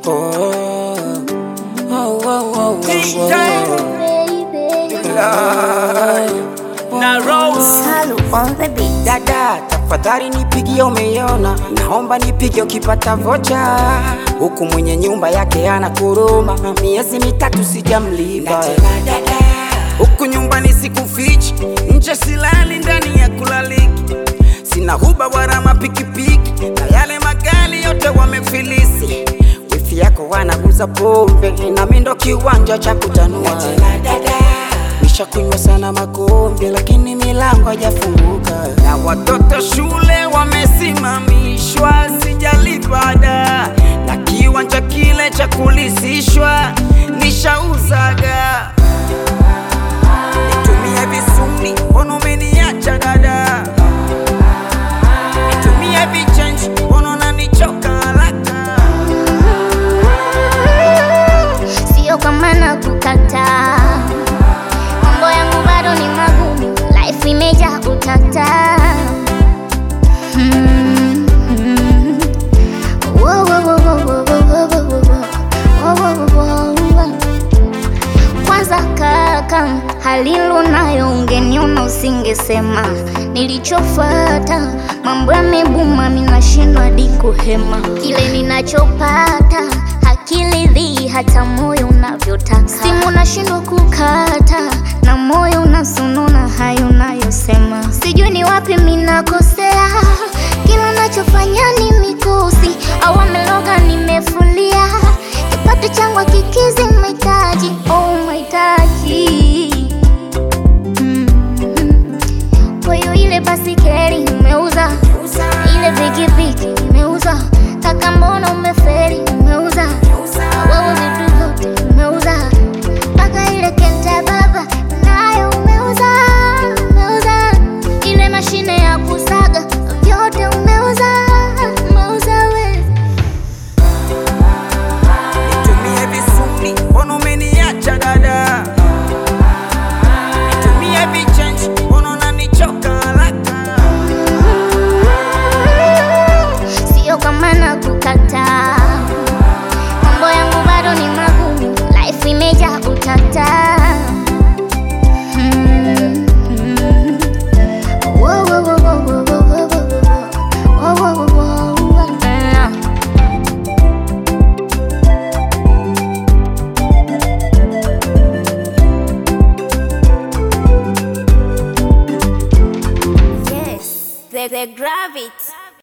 Oh, oh, oh, oh, oh, oh. na Rose Salu on the beat. Dada, tafadhali nipigie, umeiona? Naomba nipige ukipata vocha, huku mwenye nyumba yake ana kuruma, miezi mitatu sijamlipa. Huku nyumbani sikufichi, nje silali, ndani ya kulaliki, sina huba wala mapikipiki, na yale magari yote wamefilisi. Wifi yako wanauza pombe, nami ndo kiwanja cha kutanua. Nishakunywa sana makombe, lakini milango haijafunguka, na watoto shule wamesimamishwa, sijalipa ada, na kiwanja kile cha kulisishwa nishauzaga. Nitumie visuni, mbona umeniacha dada? Nitumie vichenji, mbona unanichoka haraka? Sio kama nakukataa, mambo yangu bado ni magumu, life imejaa utata. Mm, mm. Wo, wo, wo, wo, wo, wo, wo, wo, wo, wo, wo, wo, wo, wo. Kwanza kaka, halilu nayo ungeniona usingesema. Nilichofata mambo yamebuma, minashindwa hadi kuhema. Kile ninachopata hakilidhi hata moyo unavyotaka. Simu nashindwa kukata na moyo unasonona hayo unayosema. Sijui ni wapi minakosea, kila nachofanya ni mikosi au wamelo